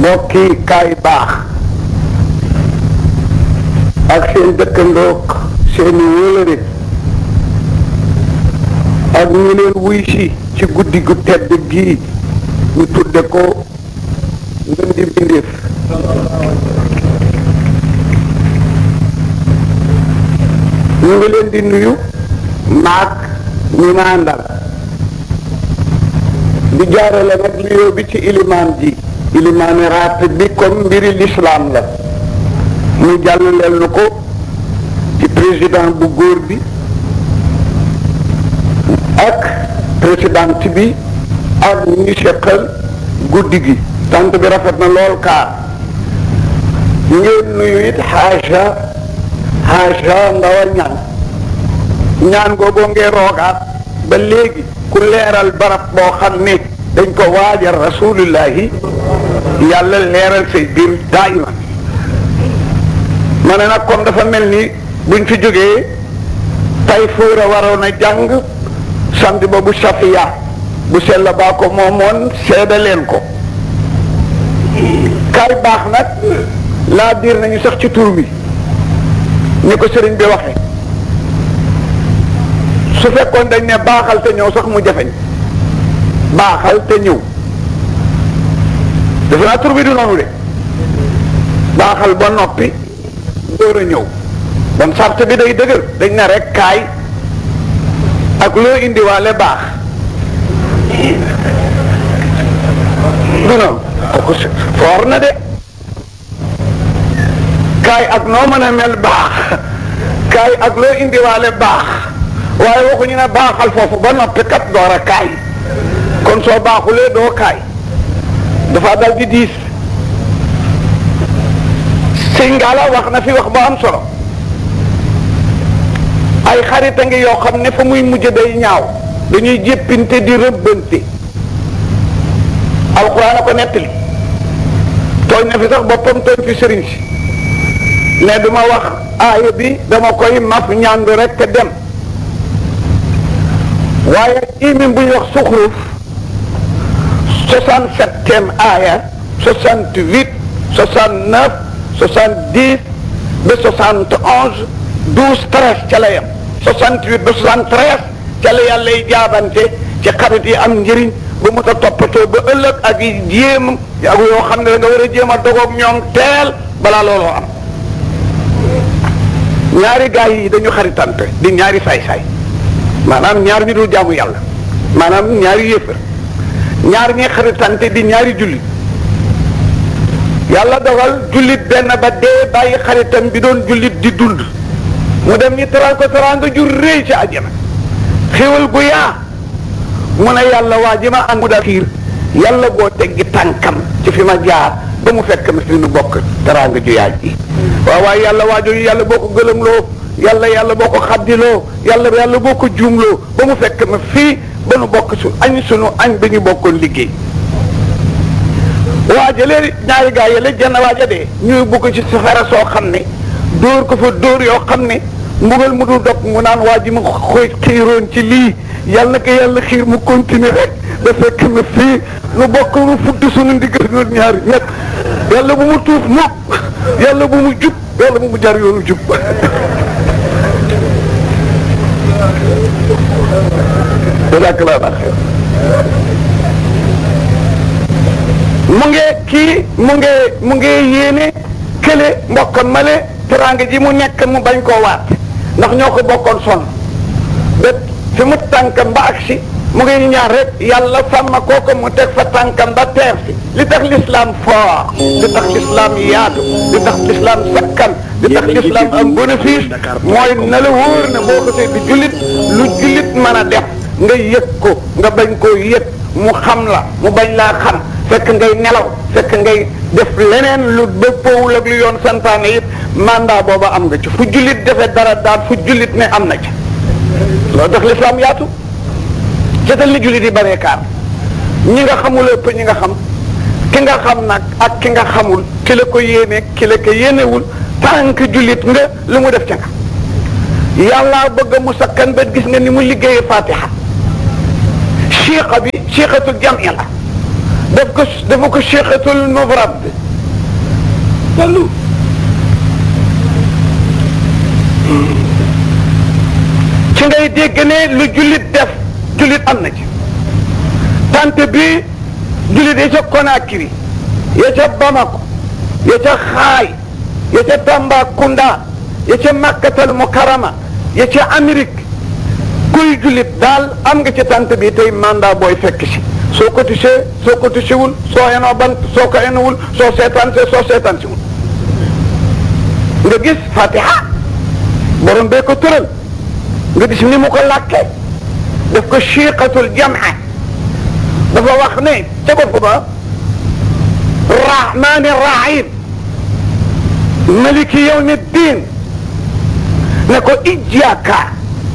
mbokki kaay baax ak seen dëkkandoog seeni wóolëre ak ñu leen wuy si ci guddi gu tedd gii ñu tudde ko ngën di bindeef ñu ngi leen di nuyu maak ñi ma àndal di jaarale nag nuyoo bi ci ilimaan ji ilimaani raat bi comme mbiri lislaam la mu jàllaleel nu ko ci président bu góor bi ak présidente bi ak ñu seqal guddi gi tant bi rafet na lool kaar ngeen nuyu it xaasa xaasa ndawa ñaan ñaan googoo ngeen roogaat ba léegi ku leeral barab boo xam ne dañ ko waajal rasulullahi yàlla leeral say biir daayiman ma ne nag kon dafa mel ni buñ fi jógee tay fuura waroon a jàng samedi ba bu safiya bu sell baa ko moomoon seeda leen ko kaay baax nag laa diir nañu sax ci tur bi ni ko sëriñ bi waxe su fekkoon dañ ne baaxal te ñëw sax mu jafeñ baaxal te ñëw defe naa tur bi du noonu de baaxal ba noppi door a ñëw bon sart bi day dëgër dañ ne rek kaay ak loo indiwaale baax du noonu kooku foor na de kaay ak noo mën a mel baax kaay ak loo indiwaale baax waaye waxuñu ne baaxal foofu ba noppi kat door a kaay kon soo baaxulee doo kaay dafa dal di diis sëñ Ngala wax na fi wax ba am solo ay xarit a ngi yoo xam ne fa muy mujj day ñaaw dañuy jéppinte di rëbbante alxuraan a ko nettali tooñ na fi sax boppam tooñ fi sëriñ si ne duma wax aaya bi dama koy maf ñaandu rek te dem waaye imin bu ñuy wax suxruf soixante-septième aaya soixante-huit soixante-neuf soixante-dix ba soixante onze douze treize ca la yem soixante-huit ba soixante-treize ca la yàlla lay jaabante ci xarit yi am njëriñ ba mu ta toppatoo ba ëllëg ak yi jéem ak yoo xam ne da nga war a jéem a dogoog ñoom teel balaa looloo am ñaari gaay yi dañu xaritante di ñaari saay-saay maanaam ñaar ñu dul jaamu yàlla maanaam ñaari yéefar ñaar ñi xaritante di ñaari jullit yàlla dogal jullit benn ba dee bàyyi xaritam bi doon jullit di dund mu dem ñi teral ko teraanga ju réy ci àjjana xéwal gu yaa mu ne yàlla waa ji ma ànd daal xiir yàlla boo teggi tànkam ci fi ma jaar ba mu fekk ma fi nu bokk teraanga ju yaay ji waaw waaye yàlla waa jooju yàlla boo ko gëlëmloo yàlla yàlla boo ko xaddiloo yàlla yàlla boo ko juumloo ba mu fekk ma fii ba nu bokk su añ sunu añ ba ñu bokkoon liggéey waajalee ñaari gaa yële jenn waaja dee ñuy bugg ci safara soo xam ne dóor ko fa dóor yoo xam ne mbugal mu dul dog mu naan waa ji ma koy xiiroon ci lii yàlla ko yàlla xiir mu continuer rek da fekk na fii nu bokk nu fudd sunu ndiggal ñun ñaari ñett yàlla bu mu tuuf mukk yàlla bu mu jub yàlla bu mu jar yoonu jub jazakallah xeer mu ngi kii mu ngi mu ngi yéene kële mbokkam male teraanga ji mu nekk mu bañ koo waat ndax ñoo ko bokkoon son bet fi mu tànkam ba agsi mu ngi ñaan rek yàlla sàmm kooku mu teg fa tànkam ba teer si li tax l'islam fort li tax l'islam yaatu li tax l'islam sakkan li tax l'islam am bénéfice mooy na la wóor ne boo ko see di jullit lu jullit mën a def nga yëg ko nga bañ koo yëg mu xam la mu bañ laa xam fekk ngay nelaw fekk ngay def leneen lu dëppoowul ak lu yoon santaane it mandat booba am nga ci fu jullit defee dara daal fu jullit ne am na ci loolu tax l'islam yaatu seetal ni jullit yi baree kaar ñi nga xamul ëpp ñi nga xam ki nga xam nag ak ki nga xamul ki la ko yéene ki la ko yéenewul tànk jullit nga lu mu def ca nga yàlla bëgg mu sakkan ba gis nga ni mu liggéeyee fatiha chiqa bi chiqatul jamia la daf ko dafa ko cheikhatul mubrad wallu ci ngay dégg ne lu jullit def jullit am na ci tante bi jullit ya ca Conakry ya ca Bamako ya ca Xaay ya ca Tambacounda ya ca Makkatal Mukarrama ya ca Amérique kuy jullit daal am nga ci tante bi tey mandat booy fekk si soo ko tisee soo ko tisewul soo enoo bant soo ko enowul soo seetaan see soo seetaan siwul nga gis fatiha borom bee ko tëral nga gis ni mu ko làkkee daf ko chiqatul jamaa dafa wax ne ca bopp ba rahmani rahim maliki yawmi ddin ne ko ijjaka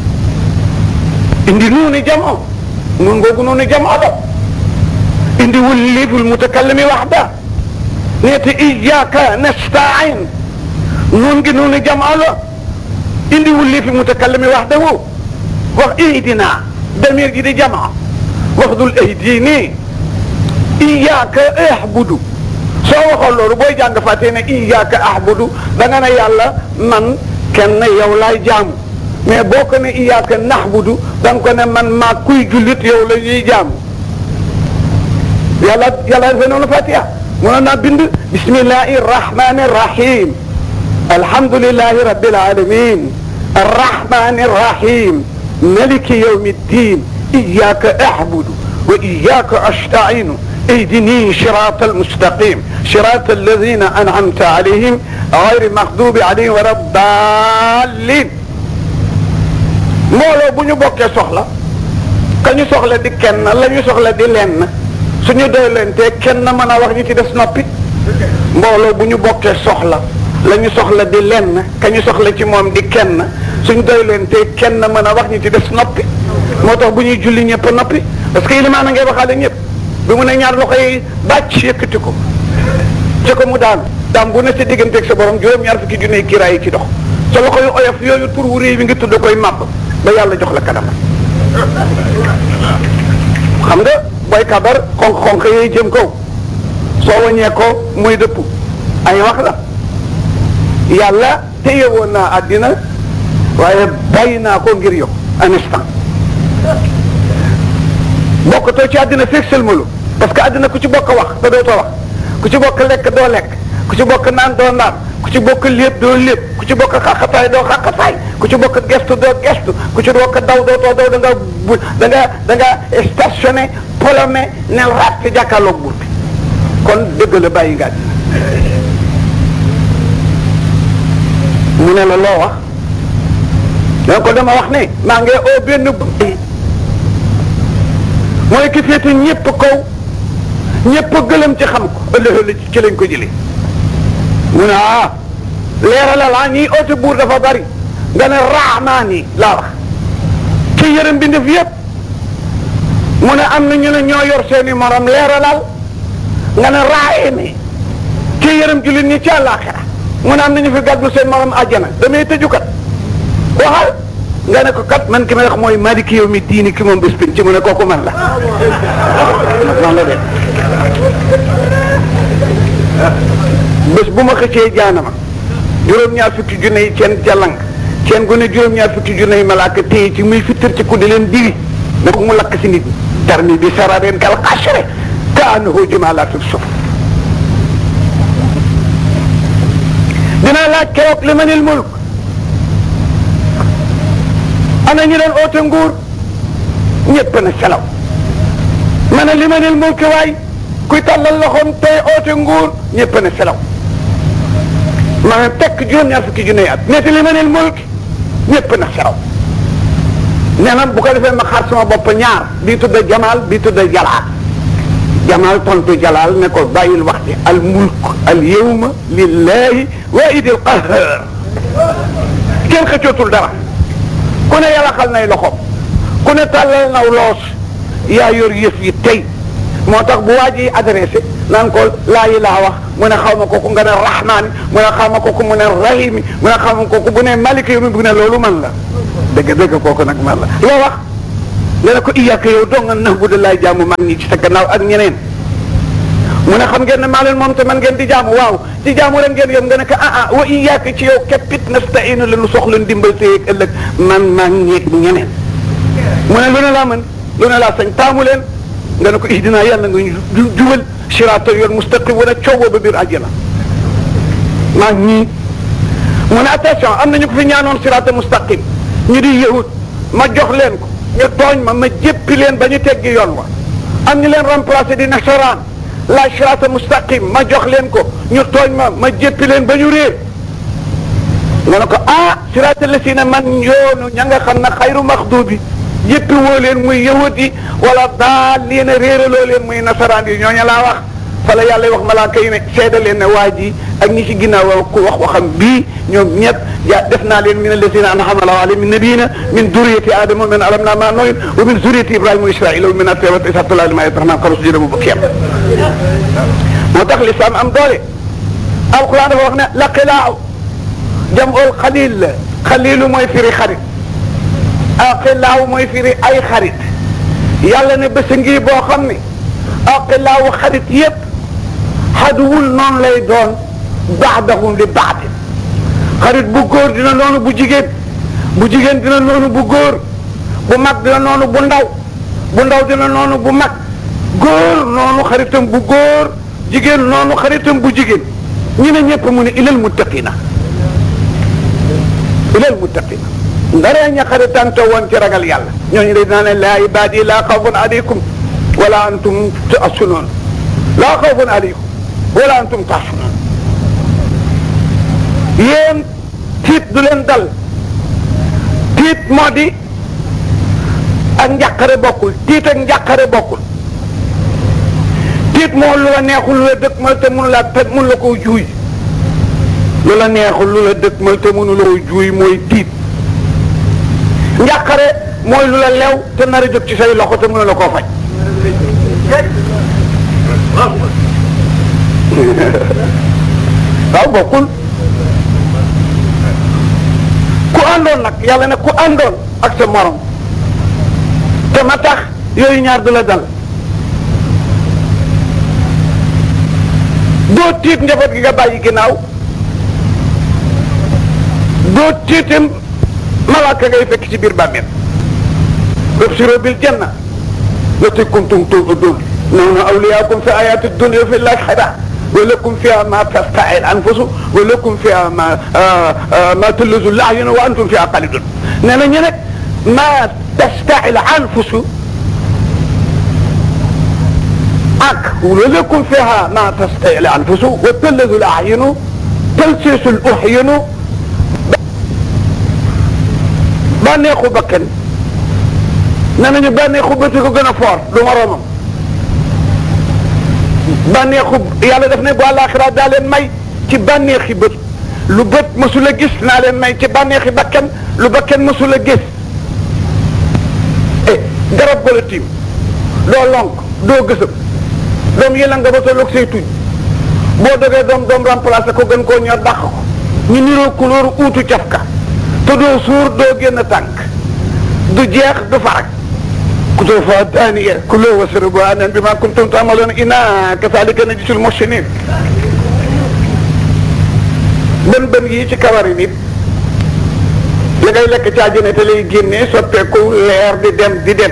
indi nuuni jamo nun googu nuuni jamo la indi wul liiful mutakallimi waxda neete ijjaka nastain nun gi nuuni jamo la indi wul liifi mutakallimi waxda wu wax ihdina damir ji di jama wax dul ihdini iyyaka ahbudu soo waxoon loolu booy jàng fàttee ne iyyaka ahbudu da nga ne yàlla man kenn yow laay jaamu mais boo ko ne iyyaka nahbudu da nga ko ne man maa kuy jullit yow la ñuy jaamu yàlla yàlla defee noonu fatiha mënoon naa bind bismillahi rahmani rahim alhamdulillahi rabbil alamin arrahmani rahim maliki yawmi ddin iyyaka a'budu wa iyyaka asta'inu اهدني صراط المستقيم صراط الذين انعمت عليهم غير المغضوب عليهم ولا الضالين mbooloo bu ñu bokkee soxla ka ñu soxla di kenn la ñu soxla di lenn suñu doy leen te kenn mën a wax ñu ci des noppi mbooloo bu ñu bokkee soxla la ñu soxla di lenn ka ñu soxla ci moom di kenn suñ doy leen te kenn mën a wax ñu ci des noppi moo tax bu ñuy julli ñëpp noppi parce que ilimaan a ngay waxaale ñëpp bi mu ne ñaar loxo yi bàcc yëkkati ko ci ko mu daanu daam bu ne sa digganteeg sa borom juróom-ñaar fukki junne kiiraay yi ci dox sa loxo yu oyof yooyu tur wu réy bi nga tudd koy màbb ba yàlla jox la kanam xam nga booy kabar xonq-xonq yooyu jëm kaw soo waññee ko muy dëpp ay wax la yàlla téye woon naa àddina waaye bàyyi naa ko ngir yow un instant bokkatoo ci àddina feeg sëlmalu parce que àddina ku ci bokk wax te dootoo wax ku ci bokk lekk doo lekk ku ci bokk naan doo naan ku ci bokk lépp doo lépp ku ci bokk xaqataay doo xaqataay ku ci bokk gestu doo gestu ku ci bokk daw dootoo daw da nga bu da nga da nga stationné polomé nel raat ci jàkkaarloog buur bi kon dëgg la bàyyi nga mu ne la loo wax donc ko dama wax ne maa ngi oo benn mooy ki féete ñëpp kaw ñëpp gëlëm ci xam ko ëllëg ci lañ ko jëlee mu ne ah leeralal ah ñiy oote buur dafa bari nga ne raamaan yi laa wax ci yërëm bi ndef yëpp mu ne am na ñu ne ñoo yor seeni morom leeralal nga ne raayimi ci yërëm jullit ñi ci àllaaxira mu ne am na ñu fi gàddu seen morom àjjana damay tëju kat waxal nga ne ko kat man ki may wax mooy maliki yow mi diini ki moom bés bin ci mu ne kooku man la noonu la de bés bu ma xëccee jaanama juróom-ñaar fukki junne yi ceen jalang ceen gu ne juróom-ñaar fukki junne yi malaaka téye ci muy fittar ci ku di leen diri ne ko mu lakk si nit ñi tarmi bi sarareen kal xasre ka annahu jumalatul suf dinaa laaj keroog li manil mulk ana ñu doon oote nguur ñëpp na selaw ma ne li manil mulk waay kuy tàllal loxoom tey oote nguur ñëpp na selaw ma ne tekk juróom-ñaar fukki junne at ñetti li manil mulk ñëpp na selaw nee na bu ko defee ma xaar sama bopp ñaar bii tudda jamaal bii tudda jalaal jamaal tontu jalaal ne ko bàyyil wax ji al mulk al yawma lillahi waahidil qahhar kenn xëccootul dara ku ne yàlla xal nay loxoom ku ne tàllal naw loos yaa yor yëf yi tey moo tax bu waa ji adressé naan ko laa ilaa wax mu ne xaw ma kooku nga ne rahmaani mu ne xaw ma kooku mu ne rahimi mu ne xaw ma kooku bu ne maliki yow mi bu ne loolu man la dëgg dëgg kooku nag man la loo wax nga ne ko iyaaka yow doo nga nax bu da laay jaamu man ñi ci sa gannaaw ak ñeneen mu ne xam ngeen ne maa leen moom te man ngeen di jaamu waaw ci jaamu rek ngeen yem nga ne ko ah ah wa iyaaka ci yow képpit nasta'iinu la nu soxla ndimbal tey ak ëllëg man maa ngi ñeneen mu ne lu ne laa mën lu ne laa sañ taamu leen nga ne ko ihdina yàlla nga ñu jubal siraata yoon mustaqim wala coowoo ba biir àjjana maa ñii mu ne attention am na ñu ko fi ñaanoon siraata mustaqim ñu di yahud ma jox leen ko ñu tooñ ma ma jéppi leen ba ñu teggi yoon wa am ñu leen remplacé di nasaraan la siraata mustaqim ma jox leen ko ñu tooñ ma ma jéppi leen ba ñu réer nga ne ko ah siraata la si ne man yoonu ña nga xam ne xayru maxdubi jéppi woo leen muy yahud yi wala daal leen a réeraloo leen muy nasaraan yi ñooña laa wax fa la yàlla wax malaaka yi ne seeda leen ne waa ji ak ñi ci ginnaaw ku wax waxam bii ñoom ñëpp ja def naa leen min alladina an'ama Allahu alayhim min nabiyina min duriyati adama min alamna ma nooyin wa min duriyati ibrahima wa israila wa min atewat isatullah lima yataxnaan xaros jëda mu bëgg yem moo tax lislaam am doole alquran dafa wax ne laqilaaw jamul xalil la xalilu mooy firi xarit aqilaaw mooy firi ay xarit yàlla ne bés ngi boo xam ne aqilaaw xarit yépp xaduwul noonu lay doon baadahum li baadin xarit bu góor dina noonu bu jigéen bu jigéen dina noonu bu góor bu mag dina noonu bu ndaw bu ndaw dina noonu bu mag góor noonu xaritam bu góor jigéen noonu xaritam bu jigéen ñu ne ñëpp mu ne ilal muttaqina ilal muttaqina ndaree ña xaritante woon ci ragal yàlla ñooñu de dinaa ne laa ibaadi laa xawfun aleykum wala antum tahsunoon laa xawfun aleykum wala antum tahsunoon yéen tiit du leen dal tiit moo di ak njàqare bokkul tiit ak njàqare bokkul tiit moo lu la neexul lu la dëkk mal te mënu la te mënu la koo juuy lu la neexul lu la dëkk mal te mënu la koo juuy mooy tiit njàqare mooy lu la lew te nar a jóg ci say loxo te mënu la koo faj waaw bokkul ku àndoon nag yàlla ne ku àndoon ak sa morom te ma tax yooyu ñaar du la dal doo tiit njaboot gi nga bàyyi ginnaaw doo tiitam malaaka ngay fekk ci biir bàmmeel ubshiru bil janna lati kuntum tu'adun nahnu awliyaakum fi ayaati dunya fi l-aaxira wa lakum fiha ma tastahi al-anfusu wa lakum fiha ma ma talazzu l-a'yun wa antum fiha xaalidun nee na ñu ne ma tastahi al-anfusu ak wa lakum fiha ma tastahi al-anfusu wa talazzu l-a'yun talsisu l-uhyun bànneexu bakkan nee nañu bànneexu bët ko gën a fort du moroomam bànneexu yàlla def ne bu àllaaxira daa leen may ci bànneexi bët lu bët mësul a gis naa leen may ci bànneexi bakkan lu bakkan mësul a gis eh garab gala tiim doo lonk doo gësëm doom yëla nga ba tolloog say tuñ boo dogee doom doom remplacé ko gën koo ñor dàq ko ñu niroo couleur uutu cafka te doo suur doo génn tànk du jeex du farak kutuufa daaniya kulu wasrabu anan bima kuntum taamaloon inna kazalika najzil muhsinin bën bën yii ci kawari nit li ngay lekk ci àjjana te lay génnee soppeeku leer di dem di dem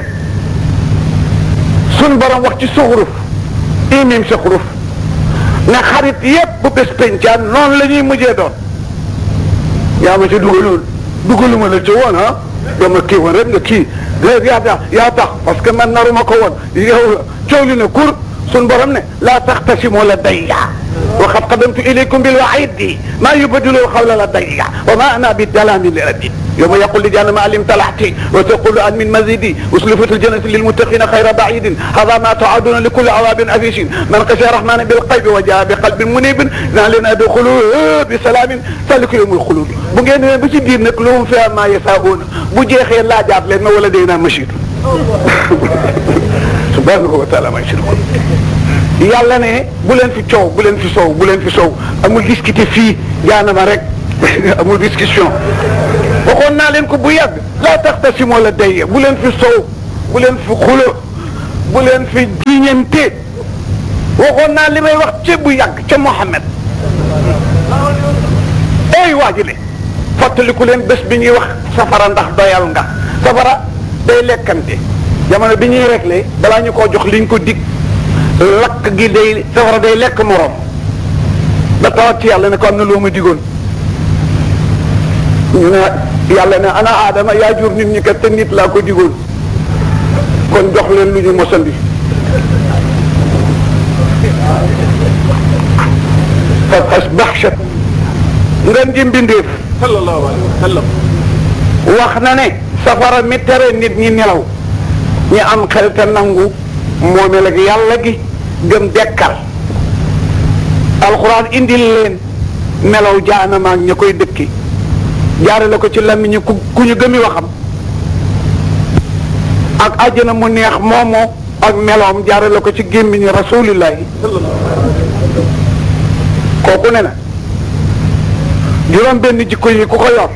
sun borom wax ci suxuruf imim suxuruf ne xarit yépp bu bés pencaan noonu la ñuy mujjee doon yaa ma ci dugaloon dugaluma la ci woon ah dama kii woon rek nga kii léegi yaa tax yaa tax parce que man naruma ko woon yow coow li ne kur sun borom ne laa taxtasimu ladayya wa qad qadamtu ilaykum bil wa'idi maa yubaddilu qawla ladayya wa ma ana bi dalamin lil abid yawma yaqul li jahannama alim talahti wa taqulu an min mazidi uslifat al jannatu lil muttaqina khayra ba'idin hadha ma tu'aduna li kulli awabin afishin man khashiya rahmana bil qaybi wa jaa bi qalbin munibin naa leen adxulu bi salamin zalika yawmul khulud bu ngeen demee ba ci biir nag lahum fiha ma yasa'una bu jeexee laajaat leen ma wala day naa machid subhanahu wa taala ma yushrikun yàlla ne bu leen fi coow bu leen fi soow bu leen fi soow amul discuter fii jaanama rek amul discussion waxoon naa leen ko bu yàgg laa taxtasimu ladayya bu leen fi soow bu leen fi xulo bu leen fi jiñante waxoon naa li may wax ca bu yàgg ca Mohammed ey waajile fàttaliku leen bés bi ñuy wax safara ndax doyal nga safara day lekkante jamono bi ñuy réglé balaa ñu koo jox liñ ko dig lakk gi day safara day lekk moroom da tawat ci yàlla ne ko am na loo ma digoon ñu ne yàlla ne ana aadama yaa jur nit ñi kat te nit laa ko digoon kon jox leen lu ñu mosandi fa asbaxshat ngeen ji mbindeef sallallahu alayhi wa sallam wax na ne safara mi tere nit ñi nelaw ñi am xel te nangu moomeel ak yàlla gi gëm dekkal alxuraan indil leen melaw jaanama ak ña koy dëkki jaare la ko ci làmmiñu ku ku ñu gëmi waxam ak àjjana mu neex moomoo ak melawam jaare la ko ci gémmiñu rasulillahi kooku ne na juróom benn jikko yi ku ko yor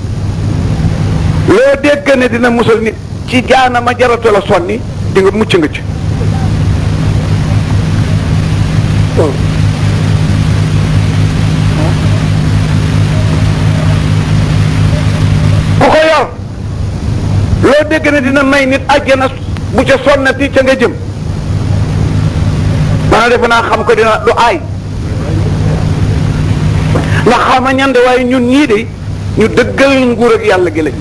loo dégg ne dina musal nit ci jaanama jaratu la sonni di nga mucc nga ci ku ko yor loo dégg ne dina may nit àjjana bu ca sonnati ca nga jëm maanaam defe naa xam ko dina du aay ndax xama ñande waaye ñun ñii de ñu dëggal nguur ak yàlla gi lañ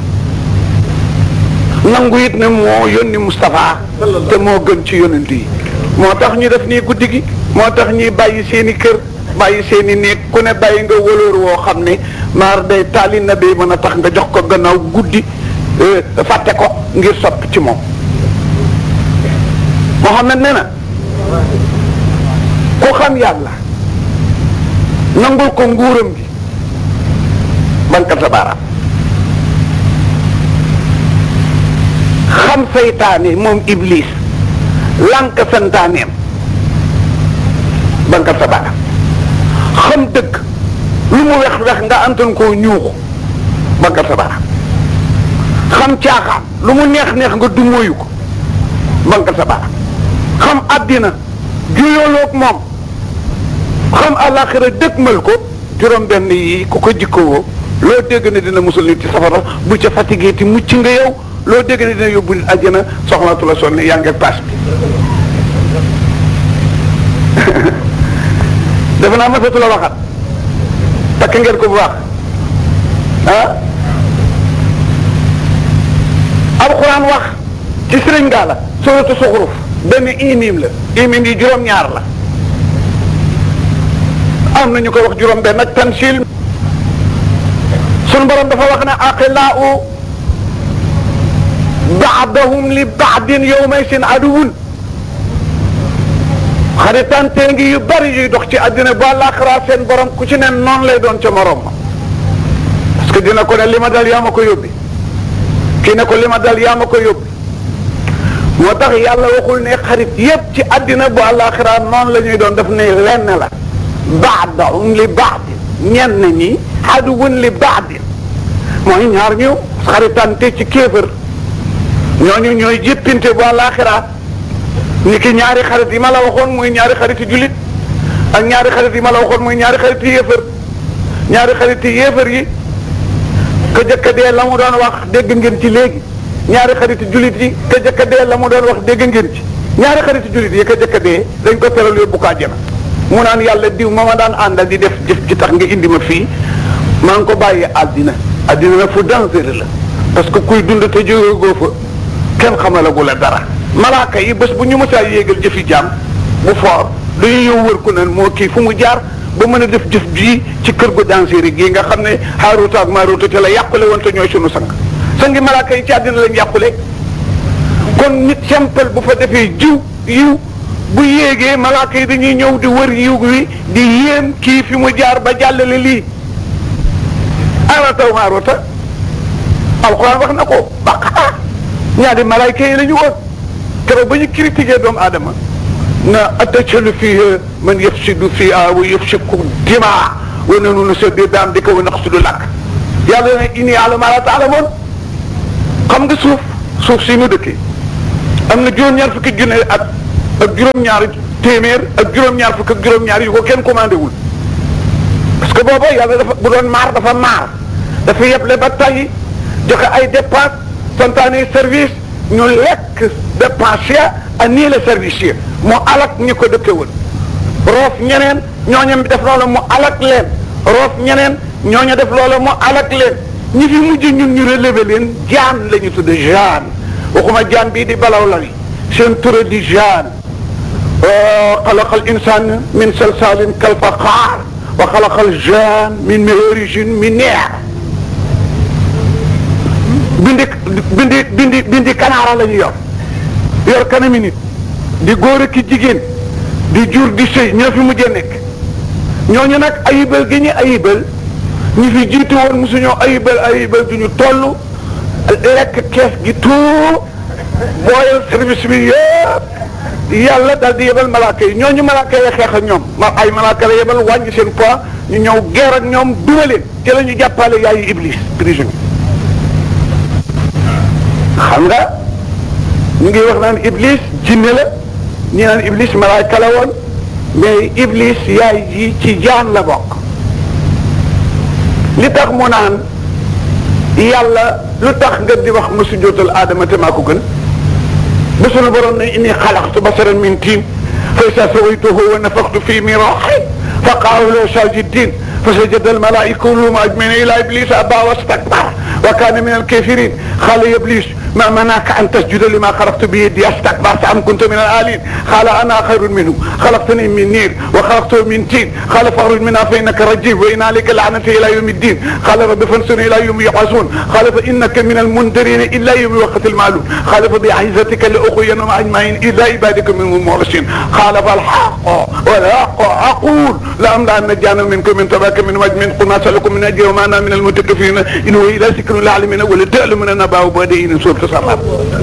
nangu it ne moo yónni Moustapha te moo gën ci yonent yi moo tax ñu def nii guddi gi moo tax ñuy bàyyi seen i kër bàyyi seen i néeg ku ne bàyyi nga wëlóor woo xam ne maar day taali na bay mën a tax nga jox ko gannaaw guddi fàtte ko ngir sopp ci moom Muhammad nee na ku xam yàlla nangul ko nguuram gi banka sa baaraam xam seytaane moom iblis lànk santaaneem banka sa baaraam xam dëgg lu mu wex wex nga antan koo ñuuxu banka sa baaraam xam caaxaan lu mu neex neex nga dumóoyu ko banka sa baaraam xam àddina juyooloog moom xam àllaaxira dëgmal ko juróom benn yi ku ko jikkowoo loo dégg ne dina musul nit ci safara bu ca fatigué ti mucc nga yow loo dégg ne dina yóbbu nit àjjana soxlaatu la sonne yaa ngi paas bi defe naa masatu la waxat takk ngeen ko bu baax ah alxuraan wax ci sëriñ gaa la suratu suxuruf benn imim la imim yi juróom-ñaar la am na ñu koy wax juróom benn ak tansil sunu borom dafa wax ne aqilaau baadahum li baadin yowmay seen aduwun xaritante ngi yu bari yuy dox ci àddina bu àllaaxira seen borom ku ci ne noonu lay doon ca morom ma parce que dina ko ne li ma dal yaa ma ko yóbbi kii ne ko li ma dal yaa ma ko yóbbi moo tax yàlla waxul ne xarit yépp ci àddina bu àllaaxira noonu la ñuy doon daf ne lenn la baadahum li baadin ñenn ñi aduwun li baadin mooy ñaar ñu xaritante ci kéefër ñooñu ñooy jéppinte bu àllaaxira ni ki ñaari xarit yi ma la waxoon muy ñaari xariti jullit ak ñaari xarit yi ma la waxoon muy ñaari xariti yéefër ñaari xariti yéefër yi ka jëkka dee la mu doon wax dégg ngeen ci léegi ñaari xariti jullit yi ka jëkka dee la mu doon wax dégg ngeen ci ñaari xariti jullit yi ka jëkka dee dañ ko teral yóbbu ko àjjana mu naan yàlla diw ma ma daan àndal di def jëf ji tax nga indi ma fii maa ngi ko bàyyi àddina àddina nag fu dangereux la parce que kuy dund te jóge goo fa kenn xamalagu la dara malaaka yi bés bu ñu mësaa yéegal jëfi jaam bu foor dañu ñëw wër ku ne moo kii fu mu jaar ba mën a def jëf bii ci kër gu dangereux gii nga xam ne Haaruuta ak Maaruuta te la yàqule woon te ñooy sunu sang sangi malaaka yi ci àddina lañ yàqule kon nit simple bu fa defee jiw yiw bu yéegee malaaka yi dañuy ñëw di wër yiw wi di yéem kii fi mu jaar ba jàllale lii Haaruuta ak Maaruuta alxuraan wax na ko baqaa ñaari malaayka yi la ñu woon keroog ba ñu critiqué doomu aadama na atajalu fiihaa man yufsidu fiihaa wa yufsiku dimaa wa nahnu nusabbihu bihamdika wa naqsidu lak yàlla ne inni a'lamu maa laa ta'lamuun xam nga suuf suuf si mu dëkkee am na juróom-ñaar fukki junne at ak juróom-ñaari téeméer ak juróom-ñaar fukk ak juróom-ñaar yu ko kenn commandé wul parce que booba yàlla dafa bu doon maar dafa maar dafa yeble ba tàyyi joxe ay dépense santaane service ñu lekk dépense ya ani le service yi mu alak ñi ko dëkkewul roof ñeneen ñooñu def loola mu alak leen roof ñeneen ñooñu def loola mu alak leen ñi fi mujj ñun ñu relevé leen jaan la ñu tudde jaan waxuma jaan bii di balaw la wi seen tura di jaan xalaqa al insan min salsalin kal faqaar wa xalaqa al jaan min marijin min neer bindi bindi bindi bindi kanaara la ñu yor yor kanami nit di góor ki jigéen di jur di sëy ñoo fi mujjee nekk ñooñu nag ayibal gi ñu ayibal ñi fi jiitu woon mosuñoo ayibal ayibal du ñu toll lekk kees gi tout booyal service bi yëpp yàlla daal di yebal malaaka yi ñooñu malaaka yi xeex ak ñoom ma ay malaaka la yebal wàññi seen poids ñu ñëw geer ak ñoom duma leen ci la ñu jàppale yaayu iblis prison xam nga ñu ngi wax naan iblis jinne la ñi naan iblis malaaka la woon mais iblis yaay ji ci jaan la bokk li tax mu naan yàlla lu tax nga di wax ma sujjóotal aadama te maa ko gën ba sunu borom ne inni xalaqtu basaran min tiin fa isa sawaytuhu wa nafaxtu fii min ruuxi fa qaalu lahu saajidin fa sajada almalaa'ika kulluhum ajma'iin illa iblisa abaa wastakbara wa kaana min alkaafiriin qaala ya ibliis ما منعك أن تسجد لما خلقت بيدي استكبرت أم كنت من العالين قال أنا خير منه خلقتني من نير وخلقته من طين قال فاخرج منها فإنك رجيم وإن عليك لعنتي إلى يوم الدين قال رب فانصرني إلى يوم يبعثون قال فإنك من المنذرين إلا يوم وقت المعلوم قال فبعزتك لأغوينهم أجمعين إلا عبادك منهم المخلصين قال فالحق والحق أقول لأملأن جهنم منكم من تباك من وجه من قل ما سألكم من أجر وما أنا من المتكفين إن هو إلا ذكر للعالمين ولتعلمون أنباء بعدين سورة safar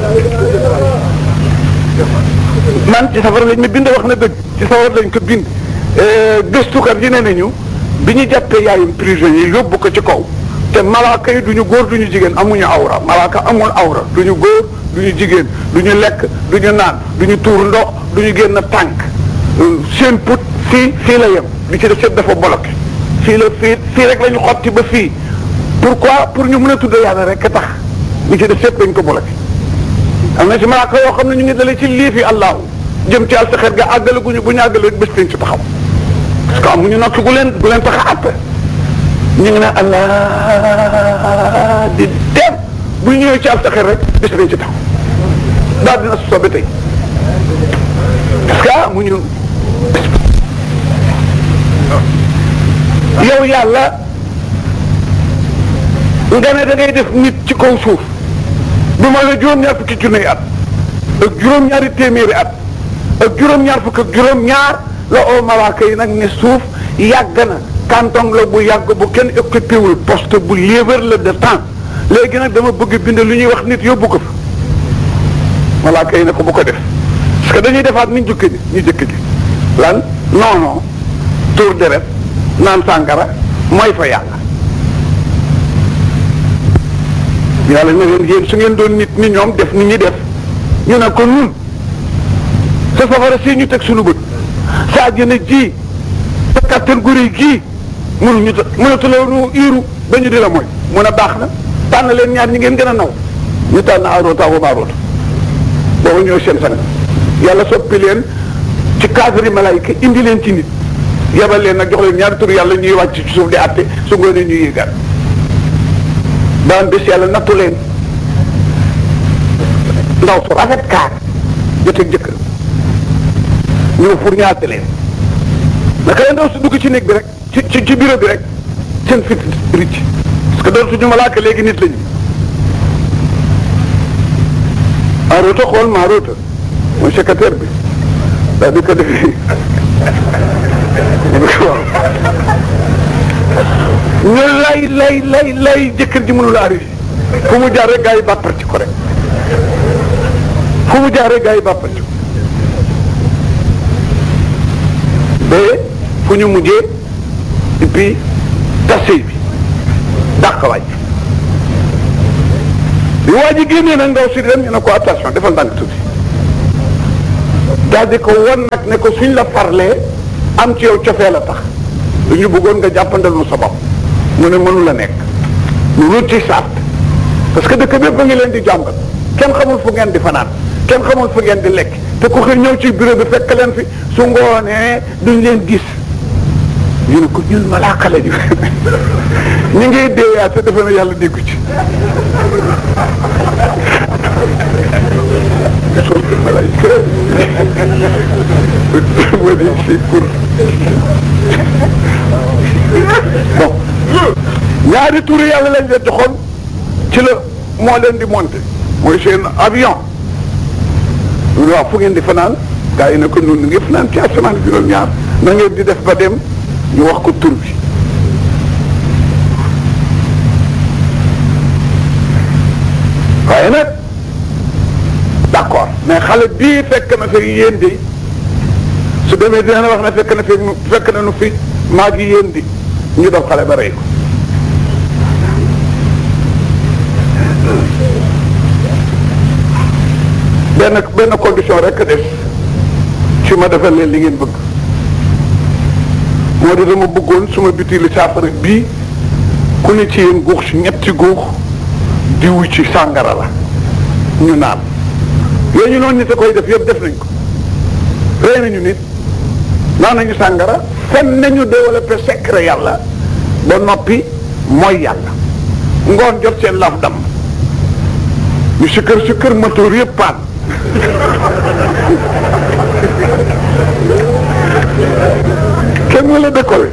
man ci safar lañ ma bind wax na dëgg ci safar lañ ko bind gëstukat yi ne nañu bi ñu jàppee yaayum prisonnier yóbbu ko ci kaw te malaaka yi duñu góor duñu jigéen amuñu awra malaaka amul awra duñu góor duñu jigéen duñu lekk duñu naan duñu tuur ndox duñu génn tànk seen put fii fii la yem li ci def sëpp dafa bloqué fii la fii fii rek la ñu xotti ba fii pourquoi pour ñu mën a tudd yàlla rek a tax li ci def sépp dañ ko bloqué am na si malaaka yoo xam ne ñu ngi dalee ci lii fi allahu jëm ci alsaxeet ga àggale guñu bu ñu àggale bés dañ ci taxaw parce que amuñu nokki gu leen gu leen tax a àtte ñu ngi ne allah di dem bu ñu ñëwee ci alsaxeet rek bés dañ ci taxaw daal dina sobe tey parce que amuñu yow yàlla nga ne da ngay def nit ci kaw suuf du ma la juróom-ñaar fukki junne at ak juróom-ñaari téeméeri at ak juróom-ñaar fukk ak juróom-ñaar la oo malaaka yi nag ne suuf yàgg na canton la bu yàgg bu kenn occupé wul poste bu libre la de temps léegi nag dama bëgg bind lu ñuy wax nit yóbbu ko fa malaaka yi ne ko bu ko def parce que dañuy defaat ni ñu jëkk ni ñu jëkk ji lan non non tour deret naan sàngara mooy fa yàlla yàlla ne leen yéen su ngeen doon nit ni ñoom def ni ñi def ñu ne ko nun sa safara si ñu teg suñu bët sa àjjana ji sa kattan gu réy gii mënuñu ta mënatuloo nu iiru ba ñu di la mooy mun a baax na tànn leen ñaar ñi ngeen gën a naw ñu tànn aroota wa maaroota boobu ñooy seen sang yàlla soppi leen ci cadre malaayika indi leen ci nit yebal leen nag jox leen ñaari tur yàlla ñuy wàcc ci suuf di àtte su ngoonee ñuy yéegaat daan bés yàlla nattu leen ndaw su rafet kaar joteeg jëkkër ñëw pour ñaate leen naka la ndaw su dugg ci néeg bi rek ci ci ci bureau bi rek seen fit ricc parce que dootuñu malaaka léegi nit lañu maaroota xool maaroota mooy secrétaire bi daal di ko defee ñu lay lay lay lay jëkkër ji mënul arrivé fu mu jaar rek gaa yi bàpparti ko rek fu mu jaar rek gaa yi bàpparti ko ba fu ñu mujjee et puis tasey bi dàq waaj bi waa ji génnee nag ndaw si dem ñu ne ko attention defal ndànk tuuti daal di ko won nag ne ko suñ la farlee am ci yow cofee la tax ñu bëggoon nga jàppandal nu sa bopp mu ne mënu la nekk lu rut ci sart parce que dëkk bépp a ngi leen di jàngal kenn xamul fu ngeen di fanaan kenn xamul fu ngeen di lekk te ku xëy ñëw ci bureau bi fekk leen fi su ngoonee duñ leen gis ñu ne ko ñun malaaka la ñu ñu ngi deeyaat te defe na yàlla déggu ci wala si pour bon ñaari turu yàlla lañ leen joxoon ci la moo leen di monter mooy seen avion ñu ne waaw fu ngeen di fanaan gars yi ne ko nun ngi fanaan ci asamaan juróom-ñaar na ngeen di def ba dem ñu wax ko tur bi waaye nag d'accord mais xale bii fekk na fi yéen di su demee dina wax ne fekk na fi fekk na nu fi maa ngi yéen di ñu def xale ba rey ko benn benn condition rek des ci ma defal leen li ngeen bëgg moo di dama bëggoon suma biti li saafara bii ku ne ci yéen guux ci ñetti guux diwu ci sàngara la ñu naan yooyu ñu noonu nit a koy def yëpp def nañ ko rey nañu nit naan nañu sàngara fen nañu développé secret yàlla ba noppi mooy yàlla ngoon jot seen laf dam ñu si kër si kër motoor yëpp paan kenn wala décollé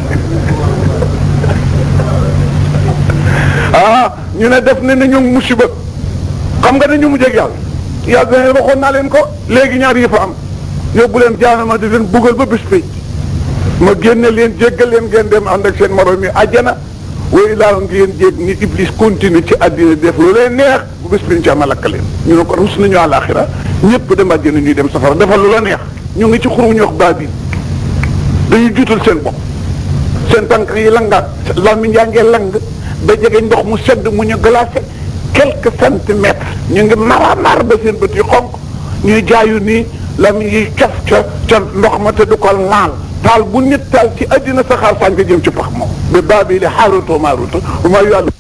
ah ñu ne def ne nañu musiba xam nga dañu mujj ak yàlla yàlla dana waxoon naa leen ko léegi ñaar yi fa am yóbbu leen jaanama di leen buggal ba bis pénc ma génne leen jéggal leen ngeen dem ànd ak seen morom yi àjjana way laa ngeen jég ni iblis continue ci àddina def lu leen neex bu bis pénc ma lakk leen ñu ne ko rus nañu àllaaxira ñëpp dem àjjana ñuy dem safara defal lu la neex ñu ngi ci xuru ñu wax baabil dañuy juutal seen bopp seen tànk yi langaat làmmiñ yaa ngee lang ba jege ndox mu sedd mu ñu glacé quelques centimètres ñu ngi mara mar ba seen bët yi xonk ñuy jaayu nii làmmiñ yi cof ca ca ndox ma te du ko laal taal bu nit taal ci àddina saxaar sànq jëm ci pax moom ba baabi li xaaruto maaruto maa yu àll